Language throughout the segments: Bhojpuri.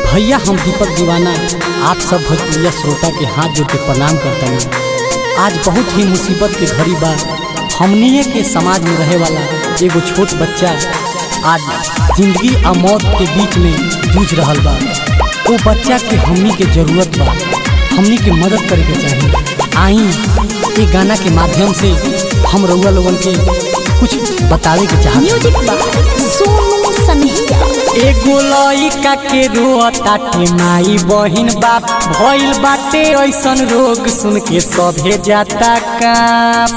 भैया हम दीपक दीवाना आप सब भोजपुरिया श्रोता के हाथ जोड़ के प्रणाम करतनी आज बहुत ही मुसीबत के घड़ी बा हमनिए के समाज में रहे वाला एगो छोट बच्चा आज जिंदगी आ मौत के बीच में जूझ रहल बा वो बच्चा के हमनी के जरूरत बा हमनी के मदद करे के चाहिए आई ये गाना के माध्यम से हम रउआ लोगन के कुछ बतावे के चाहत म्यूजिक बाय सोनू सनहिया एगो लइका के रोताटे माई बहिन बाप भइल बाटे ऐसन रोग सुन के सभे जाता काम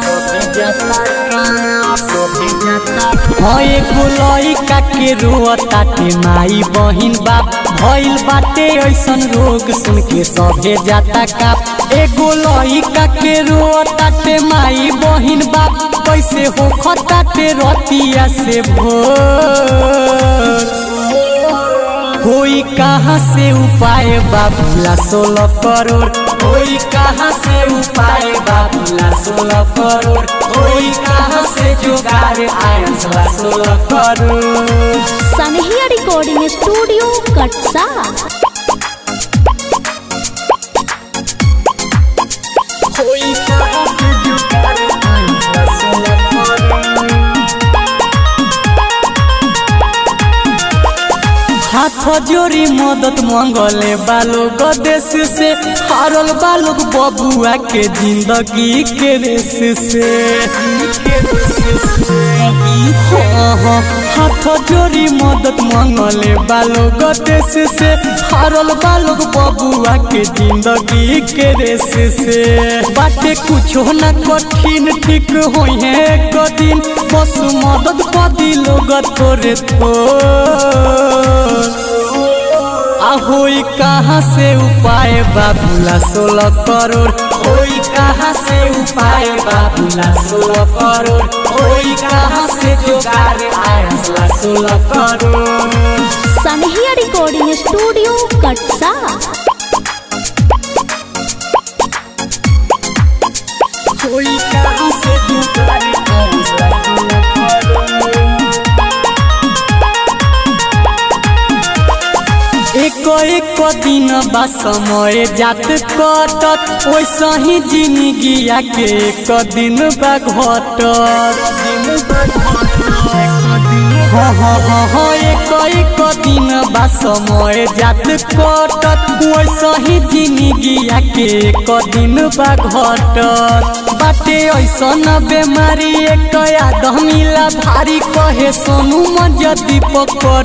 हाँ एगो लइका के रोताटे माई बहिन बाप भइल बाटे ऐसन रोग सुन के सभे जाता काम एगो लइका के रोताटे माई बहिन बाप कैसे हो खताटे रतिया से भोर कोई कहाँ से उपाय बाबूला सोलह करोड़ कोई कहाँ से उपाय बाबूला सोलह करोड़ कोई कहाँ से जुगाड़ आया सोलह करोड़ सनहिया रिकॉर्डिंग स्टूडियो कटसा कोई कहाँ से जुगाड़ आया सोलह करोड़ हाथ जोड़ी मदद मंगले बालोग देश से हारल बालोग बबुआ के जिंदगी के रेस से हाँ, हाँ, हाथ जोड़ी मदद मंगले बालोग देश से हारल बालोग बबुआ के जिंदगी के रेस से बाटे कुछो न कठिन ठीक होई है एक दिन बस मदद कदी लोग तोरे थोर होई कहाँ से उपाय बाबूला सोलह करोड़ होई कहाँ से उपाय बाबूला सोलह करोड़ होई कहाँ से जुगाड़ आया सोलह करोड़ सनहिया रिकॉर्डिंग स्टूडियो कटसा होई कहाँ से जुगाड़ आया सोलह करोड़ एक एक दिन बा समय जात कटत वैसा ही जिंदगिया के एक दिन बा घटत हाँ हाँ हाँ हाँ एक एक दिन बा समय जात कटत वैसा ही जिंदगिया के एक दिन बा घटत बाटे ऐसन बेमारी एक आदमीला भारी कहे सोनू मजा दीपक कर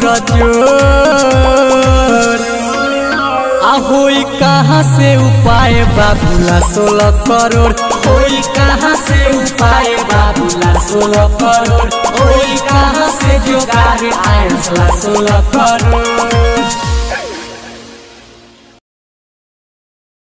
जोर आ होई कहाँ से उपाय बाबूला सोलह करोड़ होई कहाँ से उपाय बाबूला सोलह करोड़ होई कहाँ से जुगाड़ आया सोलह करोड़